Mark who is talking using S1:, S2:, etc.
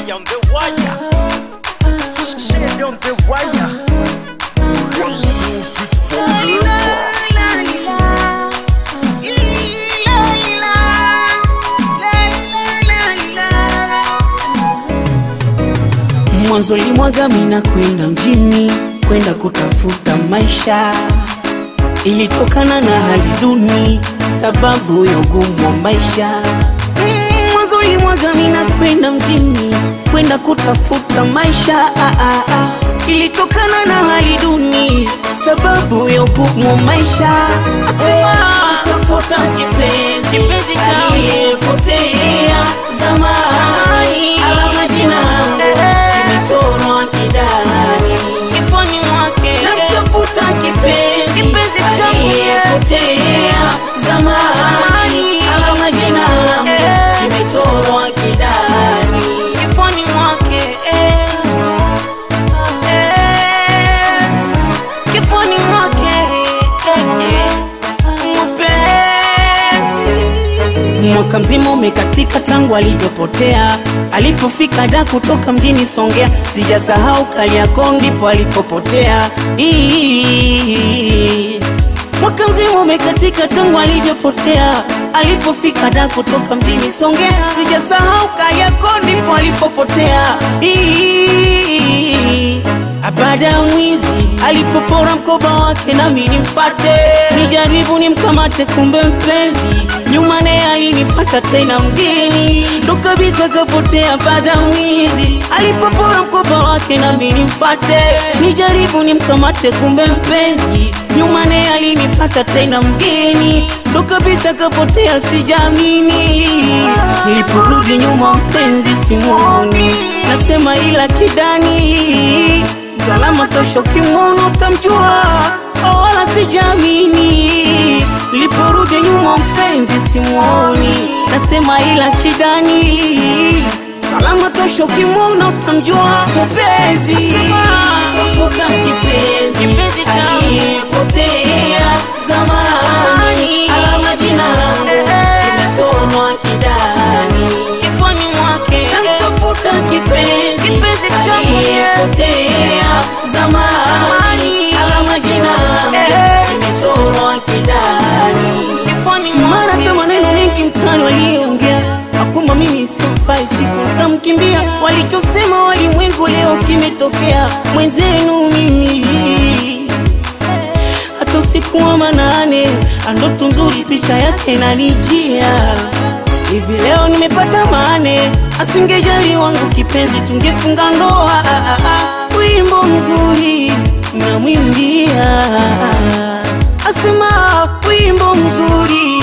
S1: Fire on the wire. Shade on the wire. Music forever.
S2: Mwanzo limwaga mina kwenda mjini kwenda kutafuta maisha, ilitokana na hali duni sababu ya ugumu wa maisha. Mm, Mwanzo limwaga mina kwenda mjini kwenda kutafuta maisha ah, ah, ah. Ilitokana na hali duni sababu ya ugumu wa maisha. Asema tafuta kipenzi kipenzi cha aliyepotea zamani, alama jina kimechorwa kidani kifoni mwake, namtafuta kipenzi kipenzi cha aliyepotea zamani, alama jina kimechorwa kidani kifoni mwake eh. Eh, kifoni mwake eh, eh, mapenzi. Mwaka mzima umekatika tangu alivyopotea, alipofika da kutoka mjini Songea, sijasahau Kariakoo ndipo alipopotea. Ii. Mwaka mzima umekatika tangu alivyopotea, alipofika da kutoka mjini Songea, sijasahau Kariakoo ndipo alipopotea. Ii. Baada ya mwizi alipopora mkoba wake, nami nimfate nijaribu nimkamate, kumbe mpenzi nyuma naye alinifata tena mgeni, ndo kabisa kapotea. Baada ya mwizi alipopora mkoba wake, nami nimfate nijaribu nimkamate, kumbe mpenzi nyuma naye alinifata tena mgeni, ndo kabisa kapotea. Sijamini niliporudi nyuma, mpenzi simuoni, nasema ila kidani Salama tosho kimono utamjua, oh, wala sijamini. Niliporudi nyuma mpenzi simuoni, nasema ila kidani. Salama tosho kimono utamjua mpenzi. Tafuta kipenzi, kipenzi cha aliyepotea zamani, alama jina langu limetonwa kidani kifoni mwake, namtafuta kipenzi, kipenzi cha aliyepotea zamani, alama jina langu limetonwa kidani kifoni mwake. Hata maneno mengi mtani waliongea akumba mimi simfai, siku nitamkimbia. Walichosema walimwengu leo kimetokea, mwenzenu mimi hata usiku wa manane, andoto nzuri picha yake nanijia hivi leo nimepata mane, asingejali wangu kipenzi, tungefunga ndoa. Ah, ah, ah. Wimbo mzuri namwimbia, asema wimbo mzuri